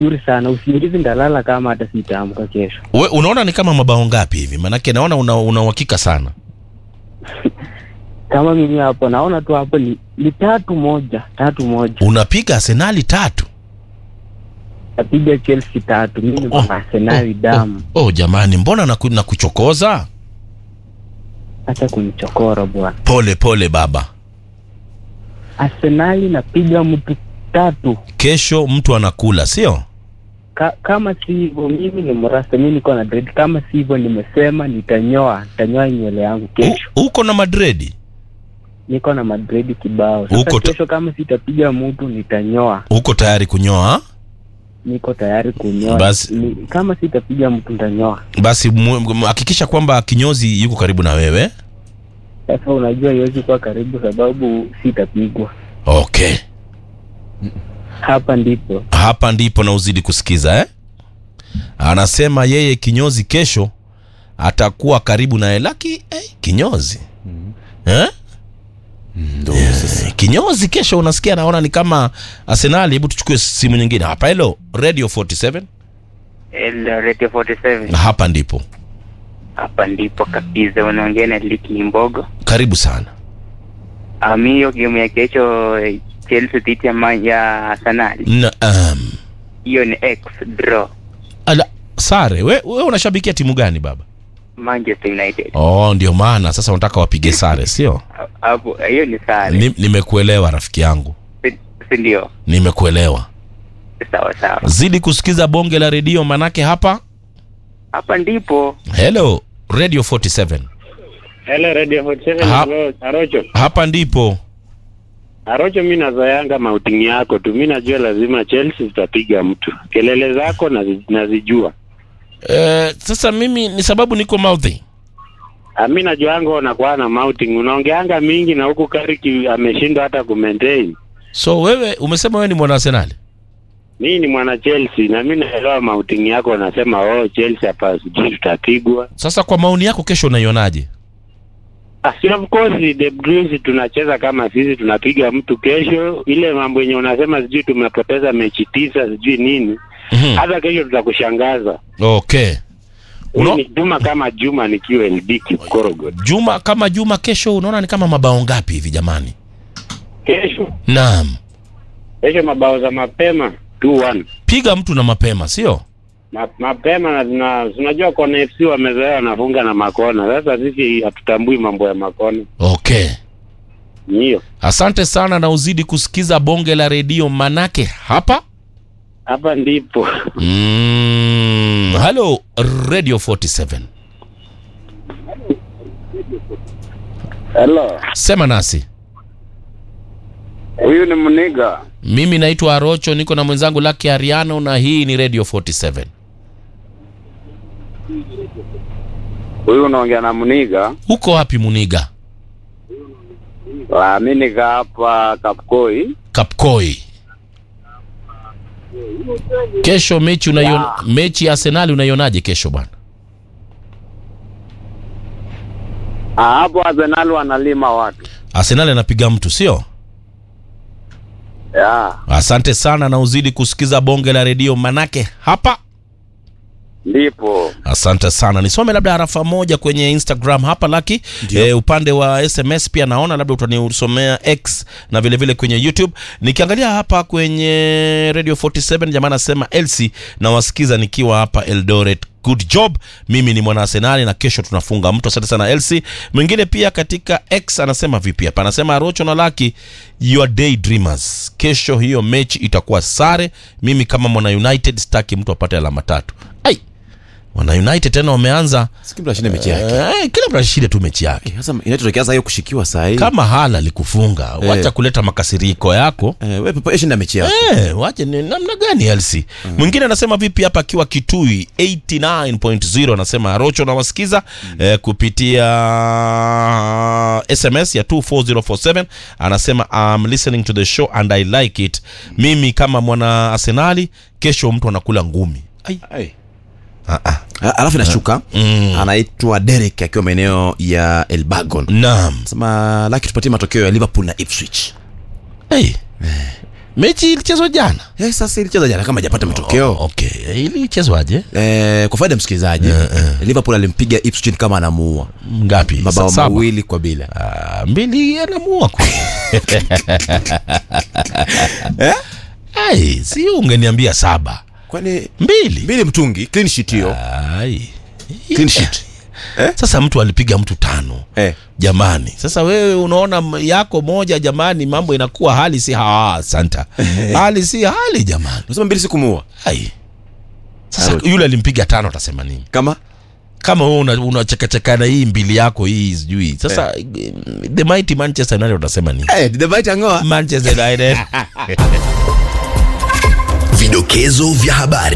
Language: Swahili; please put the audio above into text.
vizuri sana. Usingizi ndalala kama hata sitaamka kesho. We, unaona ni kama mabao ngapi hivi? Manake naona una, una uhakika sana. Kama mimi hapo naona tu hapo ni, ni tatu moja, tatu moja. Unapiga Arsenali tatu. Napiga Chelsea tatu. Mimi niko Oh, na Arsenal damu. Oh jamani, mbona naku, nakuchokoza? Hata kunichokora bwana. Pole pole baba. Arsenal napiga mtu tatu. Kesho mtu anakula, sio? Ka, kama si hivyo mimi ni mrasta, mimi niko na dread. Kama si hivyo nimesema nitanyoa, nitanyoa nywele yangu kesho. U- Uko na Madredi? Niko na madredi kibao. Uko Sasa ta- kesho kama sitapiga mtu nitanyoa. Uko tayari kunyoa? Niko tayari kunyoa. Basi- Ni, kama sitapiga mtu nitanyoa. Basi mu- mu- hakikisha kwamba kinyozi yuko karibu na wewe. Sasa unajua iwezi kuwa karibu sababu sitapigwa. Okay. Hapa ndipo Hapa ndipo na uzidi kusikiza eh? Anasema yeye kinyozi kesho atakuwa karibu naye, laki eh, kinyozi eh? Ndo sasa. Eh, kinyozi kesho unasikia, naona ni kama Arsenali. Hebu tuchukue simu nyingine hapa. Hello Radio 47, Radio 47 hapa ndipo hapa ndipo kabisa, unaongea na Liki Mbogo. karibu sana. Ami, hiyo game ya kesho eh, Chelsea dhidi ya Man- ya Arsenal, Naam. hiyo ni X draw Ala, sare we, we unashabikia timu gani baba? Manchester United. Oh, ndio maana sasa unataka wapige sare, sio? Hapo hiyo ni sare, Ni- Nimekuelewa rafiki yangu, si si ndio? nimekuelewa. Sawa sawa, Zidi kusikiza bonge la redio, manake hapa hapa ndipo Hello Radio 47, Hello Radio 47 Ha- bro, Arocho. hapa ndipo Arocho, mi nazoeanga mautingi yako tu, mi najua lazima Chelsea zitapiga mtu. Kelele zako nazi, nazijua. eh, sasa mimi ni sababu niko mouthy. Ah, mi najuanga unakuwa na mouting, unaongeanga mingi na huku Kariki ameshindwa hata kumaintain. So wewe umesema wewe ni mwana Arsenali? Mi ni mwana Chelsea na mi naelewa mautingi yako, unasema oh, Chelsea hapa sijui tutapigwa. Sasa kwa maoni yako, kesho unaionaje? Ah, si of course the Blues tunacheza kama sisi tunapiga mtu kesho. Ile mambo yenye unasema sijui tumepoteza mechi tisa sijui nini, Mhm. hata kesho tutakushangaza. Okay. Huyu Uno, ni Juma kama Juma nikiwa LD Kipkorogo. Juma kama Juma, kesho unaona ni kama mabao ngapi hivi jamani? Kesho Naam, kesho mabao za mapema 2-1 piga mtu na mapema, sio? Ma, mapema na tuna- tunajua kona FC wamezoea wanafunga na makona. Sasa sisi hatutambui mambo ya makona. Okay. Ni hiyo Asante sana na uzidi kusikiza bonge la redio, manake hapa hapa ndipo mm, halo Radio 47, Hello, sema nasi. huyu ni Mniga. Mimi naitwa Arocho, niko na mwenzangu Lucky Ariano na hii ni Radio 47. Huyu unaongea na Mniga. Uko wapi Muniga? Ah, mi nika hapa Kapkoi. Kapkoi. Kesho mechi unaiona, mechi ya Arsenal unaionaje kesho bwana? Ah, hapo Arsenal wanalima watu. Arsenal anapiga mtu sio? Ya, Asante sana na uzidi kusikiza bonge la redio manake hapa. ndipo. Asante sana. Nisome labda harafa moja kwenye Instagram hapa Laki. E, upande wa SMS pia naona labda utanisomea X na vile vile kwenye YouTube. Nikiangalia hapa kwenye Radio 47 jamaa anasema Elsie nawasikiza nikiwa hapa Eldoret. Good job. Mimi ni mwana Arsenali na kesho tunafunga mtu. Asante sana Elsie. Mwingine pia katika X anasema vipi hapa? Anasema Rocho na Laki, you are daydreamers. Kesho hiyo mechi itakuwa sare. Mimi kama mwana United sitaki mtu apate alama tatu. Ai. Wana United tena wameanza Siki mtu ashinde mechi yake. eh, kila mtu ashinde tu mechi yake. Sasa inatokea sasa hiyo kushikiwa saa hii. Kama hala alikufunga, Eh. wacha kuleta makasiriko yako. Eh, wewe pepe shinda mechi yako. Eh, wache ni namna gani Elsi? Mwingine anasema vipi hapa akiwa Kitui 89.0 anasema Rocho na wasikiza eh, kupitia SMS ya 24047 anasema I'm listening to the show and I like it. Mimi kama mwana Arsenali kesho mtu anakula ngumi. Ai. Ai. Ah, ah. A- Alafu inashuka Mm. anaitwa Derek akiwa maeneo ya Elbagon. Naam. Sema laki tupatie matokeo ya Liverpool na Ipswich. Hey. mechi ilichezwa jana Eh, sasa ilicheza jana kama hajapata matokeo okay ilichezwaje eh, kwa faida ya msikilizaji liverpool alimpiga ipswich kama anamuua ngapi mabao Sa- saba? mawili kwa bila Ah, mbili anamuua ku ai si ungeniambia saba kwani mbili mbili mtungi clean sheet hiyo ai clean sheet sasa mtu alipiga mtu tano eh. jamani sasa wewe unaona m- yako moja jamani mambo inakuwa hali si ha santa hali si hali jamani unasema mbili sikumuua ai sasa Arudi. yule alimpiga tano atasema nini kama kama wewe una- unachekacheka na hii mbili yako hii sijui sasa the mighty manchester united utasema nini eh, the bite angoa manchester united Vidokezo vya habari.